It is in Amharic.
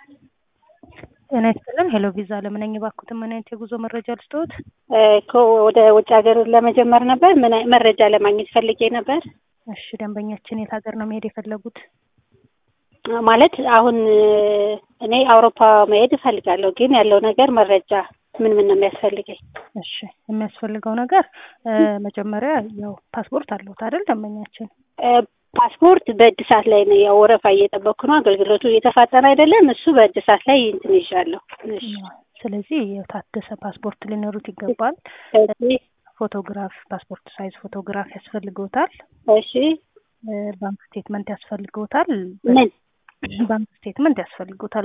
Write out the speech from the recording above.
ጤና ይስጥልን ሄሎ ቪዛ ለምነኝ ባኩት ምን አይነት የጉዞ መረጃ ልስጥዎት? ወደ ውጭ ሀገር ለመጀመር ነበር። ምን አይ- መረጃ ለማግኘት ፈልጌ ነበር። እሺ ደንበኛችን የት ሀገር ነው መሄድ የፈለጉት? ማለት አሁን እኔ አውሮፓ መሄድ እፈልጋለሁ፣ ግን ያለው ነገር መረጃ ምን ምን ነው የሚያስፈልገኝ? እሺ የሚያስፈልገው ነገር እ መጀመሪያ ያው ፓስፖርት አለዎት አይደል ደንበኛችን? እ ፓስፖርት በእድሳት ላይ ነው። ያው ወረፋ እየጠበቅኩ ነው። አገልግሎቱ እየተፋጠነ አይደለም። እሱ በእድሳት ላይ እንትን ይዣለሁ። እሺ ስለዚህ የታደሰ ፓስፖርት ሊኖሩት ይገባል። እሺ ፎቶግራፍ ፓስፖርት ሳይዝ ፎቶግራፍ ያስፈልገውታል። እሺ እ ባንክ ስቴትመንት ያስፈልገውታል። ምን ባንክ ስቴትመንት ያስፈልገውታል